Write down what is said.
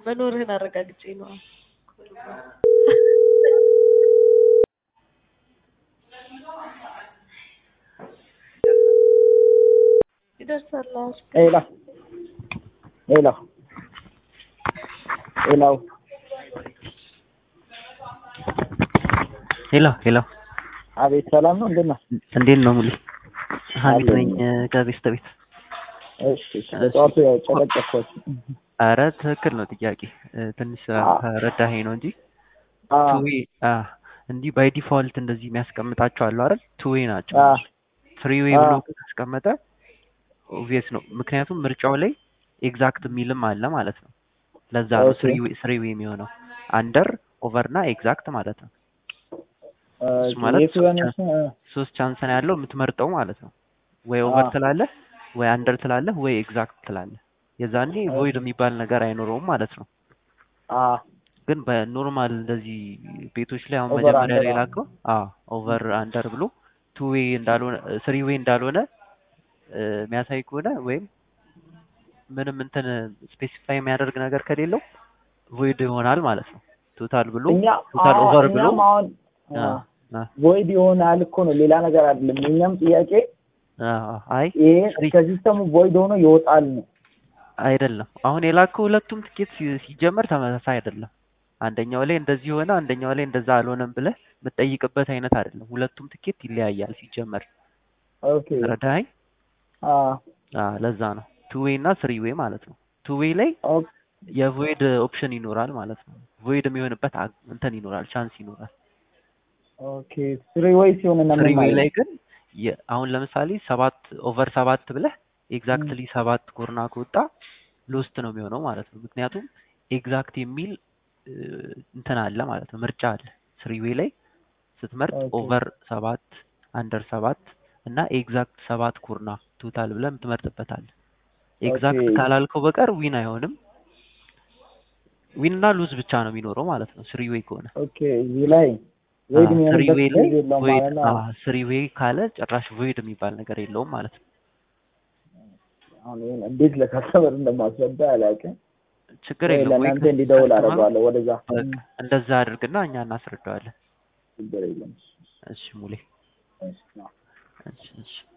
መኖርህን አረጋግጬ ነው። ይደርሳል። አዎ። ሄሎ ሄሎ ሄሎ ሄሎ ሄሎ፣ አቤት ሰላም ነው እንዴት ነህ? እንዴት ነው ሙሌ? ሀሚድ አለኝ። ነኝ ከቤስተ ቤት። እሺ በጠዋቱ ያው ጨቀጨኳችሁ። አረ ትክክል ነው ጥያቄ እ፣ ትንሽ ረዳኸኝ ነው እንጂ አ ቱዌ እንዲህ ባይ ዲፋልት እንደዚህ የሚያስቀምጣቸው አሉ አይደል? ቱዌ ናቸው። አ ትሪ ዌይ ብሎ ካስቀመጠ ኦብቪየስ ነው። ምክንያቱም ምርጫው ላይ ኤግዛክት የሚልም አለ ማለት ነው። ለዛ ነው ኦኬ። ስሪ ዌይ የሚሆነው አንደር ኦቨር እና ኤግዛክት ማለት ነው። አ እሱ ማለት የቱ ያነሳ ሶስት ቻንስ ነው ያለው የምትመርጠው ማለት ነው። ወይ ኦቨር አዎ። ትላለህ፣ ወይ አንደር ትላለህ፣ ወይ ኤግዛክት ትላለህ። የዛኔ ቮይድ የሚባል ነገር አይኖረውም ማለት ነው። አ ግን በኖርማል እንደዚህ ቤቶች ላይ አሁን ኦቨር መጀመሪያ አንደር ላይ አዎ። ላከው አዎ ኦቨር አንደር ብሎ ቱ ዌይ እንዳልሆነ ስሪ ዌይ እንዳልሆነ እ፣ የሚያሳይ ከሆነ ወይም ምንም እንትን ስፔሲፋይ የሚያደርግ ነገር ከሌለው ቮይድ ይሆናል ማለት ነው። ቶታል ብሎ እኛ ቶታል አ- ኦቨር ብሎ እኛም አሁን አ፣ አ፣ ቮይድ ይሆናል እኮ ነው ሌላ ነገር አይደለም። የኛም ጥያቄ አ፣ አይ ይሄ ስሪ ከሲስተሙ ቮይድ ሆኖ ይወጣል ነው። አይደለም አሁን የላከው ሁለቱም ትኬት ሲ- ሲጀመር ተመሳሳይ አይደለም። አንደኛው ላይ እንደዚህ ሆነ፣ አንደኛው ላይ እንደዛ አልሆነም ብለህ የምትጠይቅበት አይነት አይደለም። ሁለቱም ትኬት ይለያያል ሲጀመር። ኦኬ ረዳኸኝ? አ አ ለዛ ነው ቱ ዌይ እና ስሪ ዌይ ማለት ነው። ቱ ዌይ ላይ ኦኬ የቮይድ ኦፕሽን ይኖራል ማለት ነው። ቮይድ የሚሆንበት አ- እንትን ይኖራል፣ ቻንስ ይኖራል። ኦኬ ስሪ ወይ ሲሆን እና ስሪ ምን ዌይ ማለት ላይ ግን የ- አሁን ለምሳሌ ሰባት ኦቨር ሰባት ብለህ ኤግዛክትሊ ሰባት ኮርና ከወጣ ሎስት ነው የሚሆነው ማለት ነው። ምክንያቱም ኤግዛክት የሚል እ፣ እንትን አለ ማለት ነው፣ ምርጫ አለ። ስሪ ዌይ ላይ ስትመርጥ ኦኬ ኦቨር ሰባት አንደር ሰባት እና ኤግዛክት ሰባት ኮርና ቶታል ብለህ የምትመርጥበት አለ። ኤግዛክት ኦኬ ካላልከው በቀር ዊን አይሆንም። ዊን እና ሉዝ ብቻ ነው የሚኖረው ማለት ነው ስሪ ዌይ ከሆነ። ኦኬ እዚህ ላይ ቮይድ ስሪ የሚሆንበት ዌይ ላይ ጊዜ የለውም ቮይድ ማለት ነው። ስሪ ዌይ ካለ ጭራሽ ቮይድ የሚባል ነገር የለውም ማለት ነው። አሁን ይሄን እንዴት ለካስተመር እንደማስረዳ አላውቅም። ችግር ወይ የለውም ወይ ለእናንተ እንዲደውል ከስተመሩ አደርገዋለሁ ወደዛ። በቃ እንደዛ አድርግና እኛ እናስረዳዋለን። ችግር የለም። እሺ ሙሌ እሺ፣ ነው። እሺ እሺ